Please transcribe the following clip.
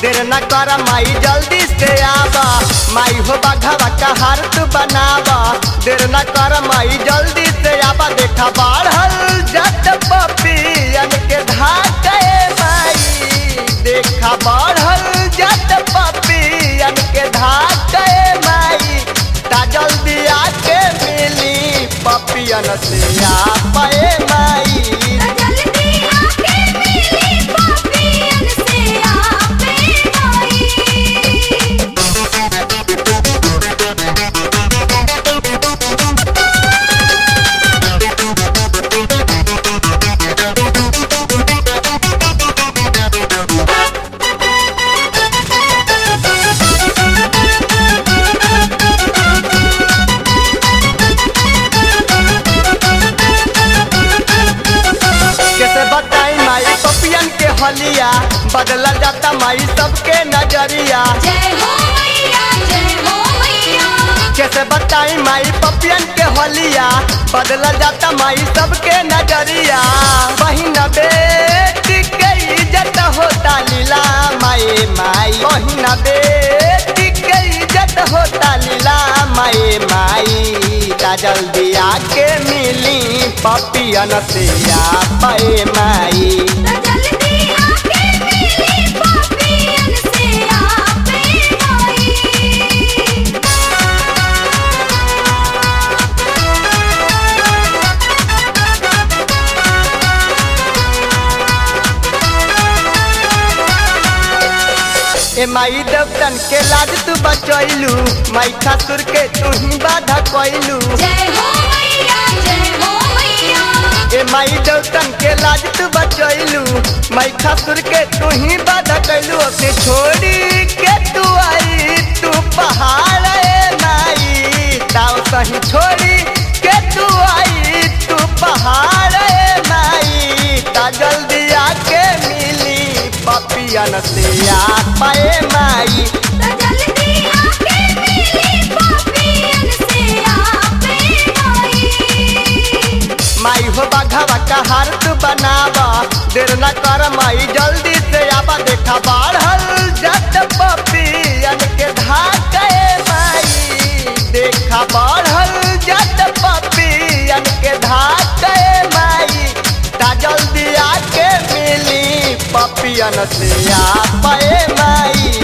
देर न कर माई जल्दी से आवा माई हो बाघावा का हार तू बनावा देर न कर माई जल्दी से आवा देखा बाढ़ल जट पपियन के धाके माई देखा बाढ़ल जट पपियन के धाके माई ता जल्दी आके मिली पपियन से आ पाए माई जल्दी आके मिली पापियन से आपे माई कैसे बताई माई पपियन के हलिया बदला जाता माई सबके नजरिया जय हो मैया जय हो मैया कैसे बताई माई पपियन के हलिया बदला जाता माई सबके नजरिया बहिन बेटी के इज्जत होता लीला माई माई बहिन बेटी के इज्जत होता लीला माई माई ता जल्दी आके मिली पपियन से आ पाए माई जल्दी आके मिली पापियन से आपे माई ए माई देवतन के लाज तू बचैलू माई खासुर के तू ही बाधा कैलू जय हो मैया जय हो मैया ए माई देवतन के लाज तू बचैलू माई खासुर के तू ही बाधा कैलू अपने छोड़ी के तू आई तू पहाड़ ए माई ताव सही छोड़ी के तू आई तू पहाड़ ए माई ता जल्दी आके मिली पपियन से आ पाए माई जल्दी आके मिली पापियन से आपे माई माई हो बाघावा का हार तू बनावा देर न कर माई जल्दी से आवा देखा बाढ़ल जट पपियन के धाके माई देखा बाढ़ल जट पपियन के धाके माई ता जल्दी आके मिली पपियन से आ पाए माई